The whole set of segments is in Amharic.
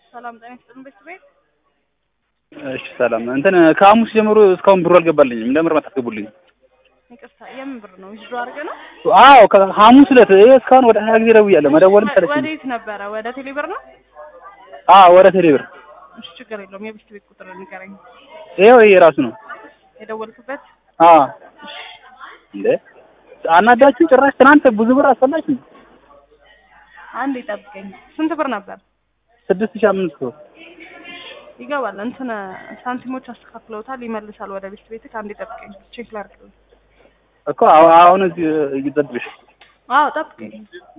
ሰላም ጤና ይስጥልን ቤተሰቤት። እሺ ሰላም እንትን ከሐሙስ ጀምሮ እስካሁን ብሩ አልገባልኝም። ለምን አታስገቡልኝ? ይቅርታ የምን ብር ነው? ዊዝድሮ አድርገህ ነው? አዎ ከሐሙስ ዕለት ይሄ እስካሁን ወደ ሀያ ጊዜ ደውያለሁ። መደወልም ሰለችኝ። ወዴት ነበረ? ወደ ቴሌብር ነው? አዎ ወደ ቴሌብር። እሺ ችግር የለውም። የቤት ቤት ቁጥር ንገረኝ። ይኸው ይሄ ራሱ ነው። የደወልክበት? አዎ እንዴ አናዳችሁ ጭራሽ ትናንት ብዙ ብር አስፈላችሁ። አንድ ይጠብቀኝ። ስንት ብር ነበር? ስድስት ሺህ አምስት መቶ ይገባል። እንትን ሳንቲሞች አስተካክለውታል፣ ይመልሳል ወደ ቤት ቤትህ። አንድ ይጠብቀኝ፣ ቼክ ላድርግ። እኮ አሁ- አሁን እዚህ እየጠብቅሽ አዎ ጠብቀኝ።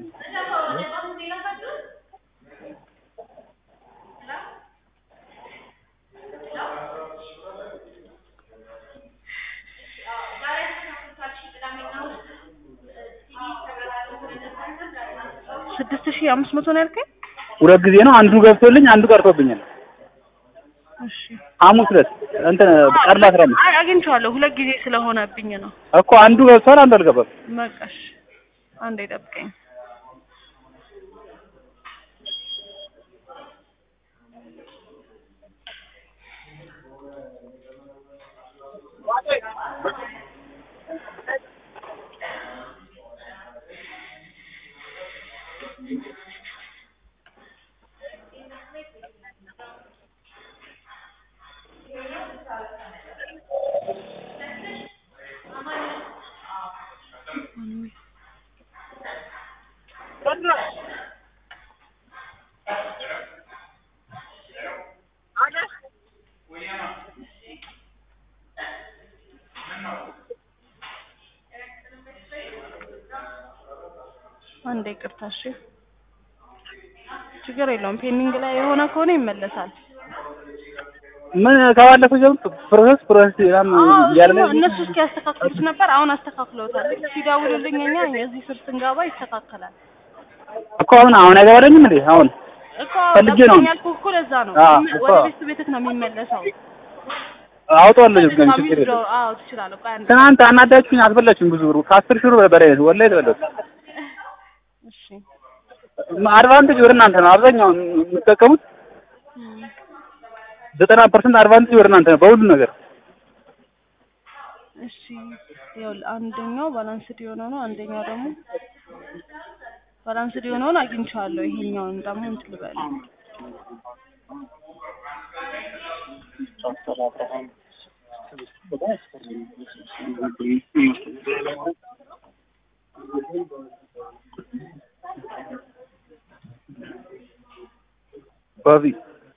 ስድስት ሺህ አምስት መቶ ነው ያልከኝ? ሁለት ጊዜ ነው። አንዱ ገብቶልኝ አንዱ ቀርቶብኛል። እሺ ሐሙስ ዕለት እንትን ቀድሞ አስራ አምስት አይ አግኝቼዋለሁ። ሁለት ጊዜ ስለሆነብኝ ነው። እኮ አንዱ ገብቷል፣ አንዱ አልገባም። በቃሽ፣ አንዴ ጠብቀኝ። አንዴ ይቅርታ። እሺ ችግር የለውም። ፔንዲንግ ላይ የሆነ ከሆነ ይመለሳል። ምን ከባለፈው ጀምሮ ፕሮሰስ ፕሮሰስ ምናምን አዎ እያለ እሱ እነሱ እስኪያስተካክሉት ነበር። አሁን አስተካክለውታል። ልክ ሲደውሉልኝ እኛ የዚህ ስር ስንገባ ይስተካከላል እኮ አሁን አሁን አይገባለኝም እንዴ አሁን እኮ ፈልጌ ነው። ጠብቀኝ ያልኩህ እኮ ለዛ ነው። አዎ ይመ- እኮ። ወደ ቤት ቤትህ ነው የሚመለሰው። አውጣዋለሁ ግን ድጋሚ ችግር withdraw- የለም። አዎ ትችላለህ። ቆይ አንዴ ትናንት አናዳችሁኝ፣ አስበላችሁኝ ብዙ ብሩ ከአስር ሺህ ብር በላይ ነው ወላሂ የተበላሁት። እሺ አድቫንቴጅ ወደ እናንተ ነው አብዛኛውን የምትጠቀሙት። እም፣ ዘጠና ፐርሰንት አድቫንቴጅ ወደ እናንተ ነው በሁሉ ነገር። እሺ ይኸውልህ አንደኛው ባላንስድ የሆነ ነው። አንደኛው ደግሞ ባላንስድ የሆነውን አግኝቼዋለሁ። ይሄኛውን ደግሞ እንትን ልበል ባቢ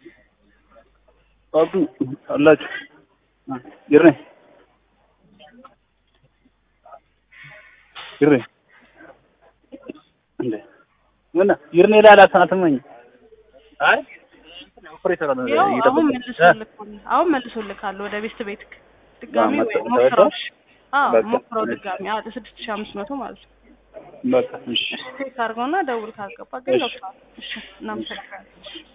ባቢ አላችሁ ይሬ ይሬ እንዴ ምን ይርኔ ላይ አላሰናትመኝ አይ ኦፕሬተር ነው ያው አሁን እየጠበቀኝ መልሶልካል። አሁን መልሶልካል ወደ ቤት ቤት ድጋሚ አዎ፣ ወይ መጣ- ሞክረው። ተረዳሽ? አዎ በቃ፣ ሞክረው እሺ። ድጋሚ። አዎ ስድስት ሺህ አምስት መቶ ማለት ነው። በቃ እሺ ቼክ አድርገውና ደውል ካልገባ ግን እሺ። ገብቷል። እሺ እናመሰግናለን።